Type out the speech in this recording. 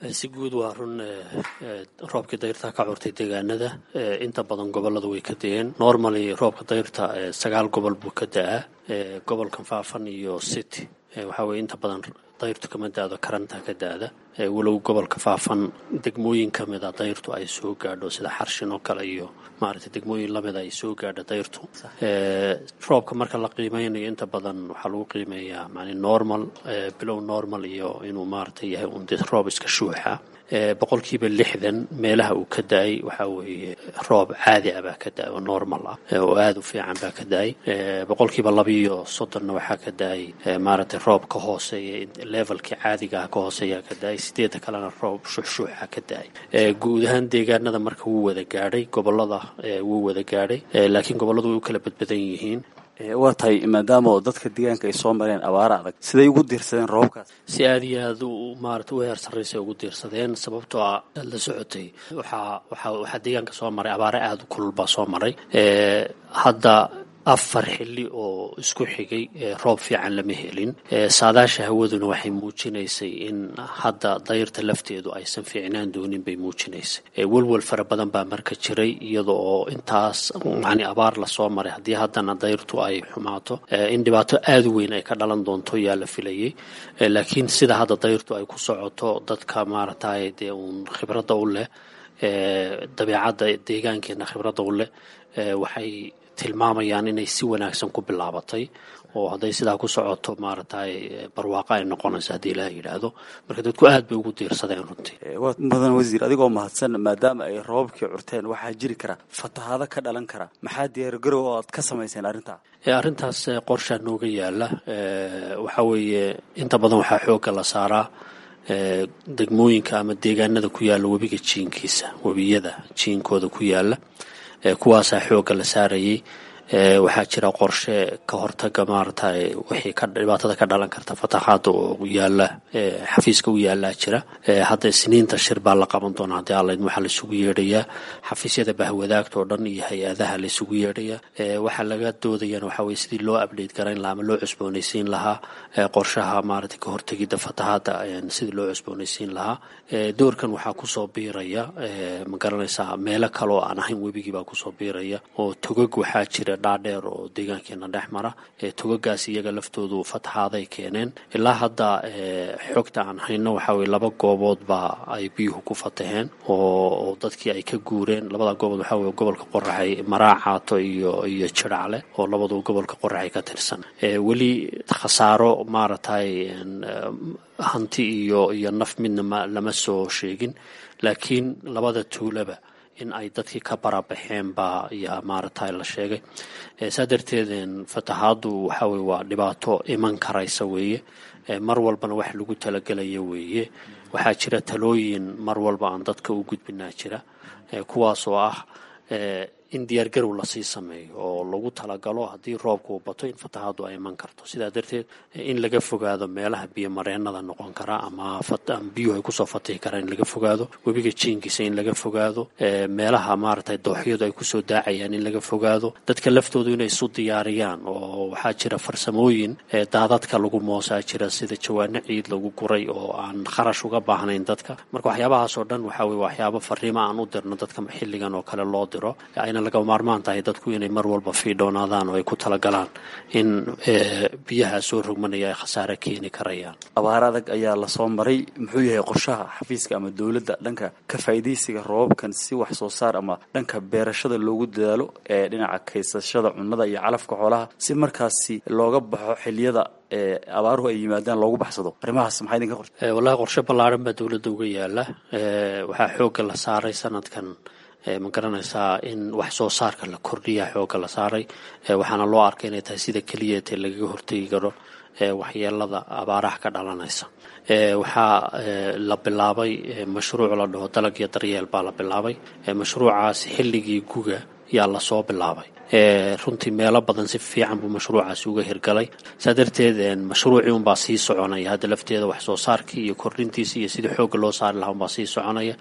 si guud waa run roobkii dayrta ka curtay deegaanada inta badan gobolada way ka da-een normally roobka dayrta sagaal gobol buu ka da-aa gobolkan faafan iyo city waxaa weye inta badan dayrtu kama da-do karanta ka da-da walow gobolka faafan degmooyin ka mida dayrtu ay soo gaadho sida xarshin oo kale iyo maaragtay degmooyin lamida ay soo gaadho dayrtu roobka marka la qiimeynayo inta badan waxaa lagu qiimeeyaa mani normal bilow normal iyo inuu maaragtay yahay un de roob iska shuuxa boqolkiiba lixdan meelaha uu ka da-ay waxaa weeye roob caadi ah baa ka da-ay oo normal ah oo aada u fiican baa ka da-ay boqolkiiba labiiyo soddonna waxaa ka da-ay maaragtay roob ka hooseeya levelkii caadiga ah ka hooseeyaa ka da-ay sideedda kalena roob shuxshuuxa ka da-ay guud ahaan deegaanada marka wuu wada gaadhay gobolada wuu wada gaadhay laakiin gobolladu way u kala badbadan yihiin waa tahay maadaama dadka deegaanka ay soo mareen abaaro adag siday ugu diirsadeen roobabkaas si aada iyo aada u maarata u heer sarraysa ugu diirsadeen sababtoo ah aad la socotay waxaa waxaa waxaa deegaanka soo maray abaare aada u kulul baa soo maray hadda afar xilli oo isku xigay roob fiican lama helin saadaasha hawaduna waxay muujinaysay in hadda dayrta lafteedu aysan fiicnaan doonin bay muujinaysay welwel fara badan baa marka jiray iyada oo intaas yani abaar lasoo maray haddii haddana dayrtu ay xumaato in dhibaato aada u weyn ay ka dhalan doonto yaa la filayay laakiin sida hadda dayrtu ay ku socoto dadka maaragtay dee uun khibradda u leh dabeecadda deegaankeena khibradda u leh waxay tilmaamayaan inay si wanaagsan ku bilaabatay oo hadday sidaa ku socoto maaragtay barwaaqo ay noqonayso haddii ilaah yidhaahdo marka dadku aad bay ugu diirsadeen runtii waa mudan wasiir adigoo mahadsan maadaama ay roobabkii curteen waxaa jiri kara fatahaado ka dhalan kara maxaa diyaargarow oo aad ka samayseen arrintaa arrintaas qorshaa nooga yaala waxaa weeye inta badan waxaa xoogga la saaraa degmooyinka ama deegaanada ku yaalla webiga jiinkiisa webiyada jiinkooda ku yaalla kuwaasaa xoogga la saarayay waxaa jira qorshe ka hortaga maaragtay wixii ka dhibaatada ka dhalan karta fatahaada oo yaala xafiiska u yaalaa jira hadda isniinta shir baa la qaban doonaa haddii alla waxaa laisugu yeedhayaa xafiisyada bahwadaagta oo dhan iyo hay-adaha laisugu yeedhayaa waxaa laga doodayana waxaa weye sidii loo update garayn lahaa ama loo cusboonaysiin lahaa qorshaha maaragtay ka hortegidda fatahaada sidii loo cusboonaysiin lahaa doorkan waxaa kusoo biiraya ma garanaysaa meelo kale oo aan ahayn webigii baa kusoo biiraya oo togag waxaa jira dhaadheer oo deegaankeena dhex mara togagaas iyaga laftoodu fataxaaday keeneen ilaa hadda xogta aan hayno waxaa weye laba goobood baa ay biyuhu ku fataheen oo dadkii ay ka guureen labada goobood waxaa weye gobolka qoraxay maraacaato iyo iyo jiracle oo labadu gobolka qoraxay ka tirsan weli khasaaro maaragtay hanti iyo iyo naf midna lama soo sheegin laakiin labada tuulaba in ay dadkii ka barabaxeen baa yaa maaragtay la sheegay saa darteed fatahaadu waxaa weye waa dhibaato iman karaysa weeye mar walbana wax lagu talagelaya weeye waxaa jira talooyin mar walba aan dadka u gudbinaa jira kuwaas oo ah in diyaargarow lasii sameeyo oo lagu talagalo haddii roobka uu bato in fatahaadu ay iman karto sidaa darteed in laga fogaado meelaha biyomareenada noqon kara ama biyuhu ay kusoo fatihi karaan in laga fogaado webiga jiinkiisa in laga fogaado meelaha maaragtay dooxyadu ay kusoo daacayaan in laga fogaado dadka laftoodu inay isu diyaariyaan oo waxaa jira farsamooyin daadadka lagu moosaa jira sida jawaano ciid lagu guray oo aan kharash uga baahnayn dadka marka waxyaabahaas oo dhan waxaa weye waxyaabo fariimo aan u dirno dadka xilligan oo kale loo diro ayna laga maarmaan tahay dadku inay mar walba fiidhoonaadaan oo ay ku talagalaan in biyaha soo rogmanaya ay khasaare keeni karayaan abaar adag ayaa lasoo maray muxuu yahay qorshaha xafiiska ama dowladda dhanka ka faa'iidaysiga roobabkan si wax soo saar ama dhanka beerashada loogu dadaalo ee dhinaca kaysashada cunnada iyo calafka xoolaha si markaasi looga baxo xiliyada abaaruhu ay yimaadaan loogu baxsado arrimahaas maxaa idinka qorta wallahi qorshe ballaaran baa dowladda uga yaala waxaa xoogga la saaray sanadkan ma garanaysaa in wax soo saarka la kordhiya xoogga la saaray waxaana loo arkay inay tahay sida keliya tee lagaga hortegi karo waxyeelada abaaraha ka dhalanaysa waxaa la bilaabay mashruuc la dhaho dalag iyo daryeel baa la bilaabay mashruucaas xilligii guga yaa lasoo bilaabay runtii meelo badan si fiican buu mashruucaasi uga hirgalay saa darteed mashruucii unbaa sii soconaya hadda lafteeda wax soo saarkii iyo kordhintiisi iyo sidii xoogga loo saari lahaa unbaa sii soconaya